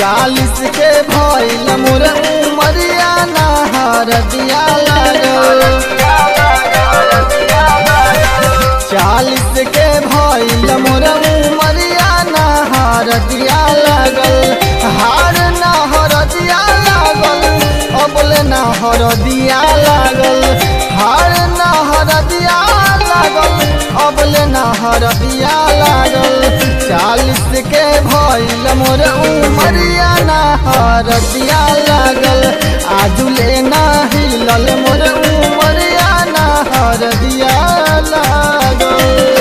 चालीस के भइल मोर उमरिया नहर दिया लागल चालीस के भइल मोर उमरिया नहर दिया लागल हार नहर दिया लागल अबले नहर दिया लागल हार नहर दिया लागल अबले नहर दिया लागल चालीस के भइल मोर उमरिया नहर दिया लागल आजुले ना हिलल मोर उमरिया नहर दिया लागल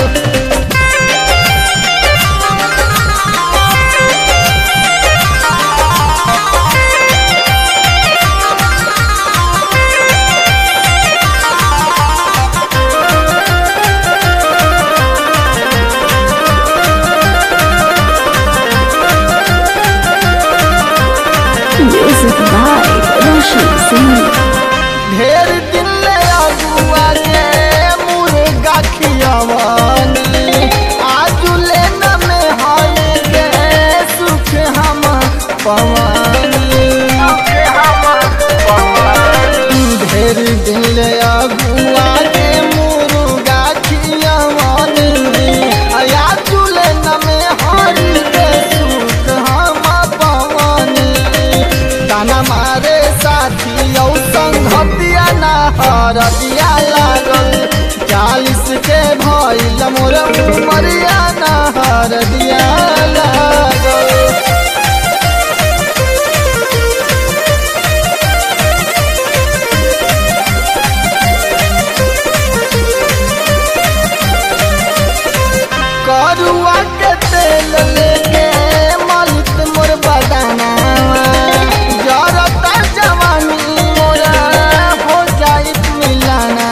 Music by Roshan Singh. ढेर दिन ले अगुआ के मुर्गा खियावानी आजुले न में हाय के सुख हम पवानी ढेर दिन ले अगुआ के मुर्गा खियावानी आजुले न में हाय के सुख हम पवानी ताना मारे साथी औ संगतिया ना हरदिया लागल चालीस के भइल मोर उमरिया ना हरदिया लागल करुआ के तेल लेके मलित मोर बदाना जरता जवानी मोरा हो जाइत मिलाना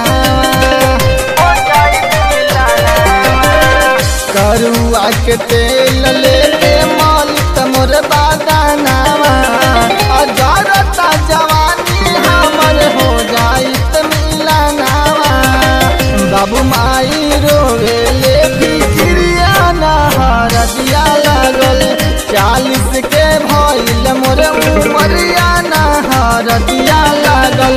करुआ के तेल लेके मलित मोर बदाना जरता जवानी हमर हो जाइत मिलाना बाबू माई रोवे ले फिक्रिया नहर दिया लागल चालीस के भइल मोर उमरिया नहर दिया लागल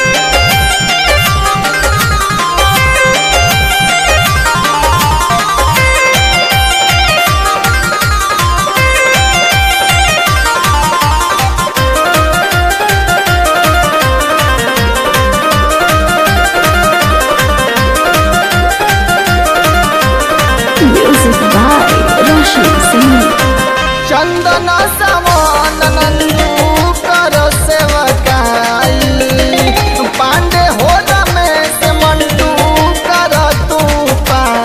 Music by Roshan Singh. चंदन समान नंदू कर सेवकाई पांडे हो रमेश मंटू कर तू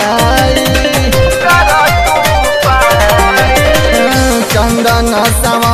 पाई चंदन समान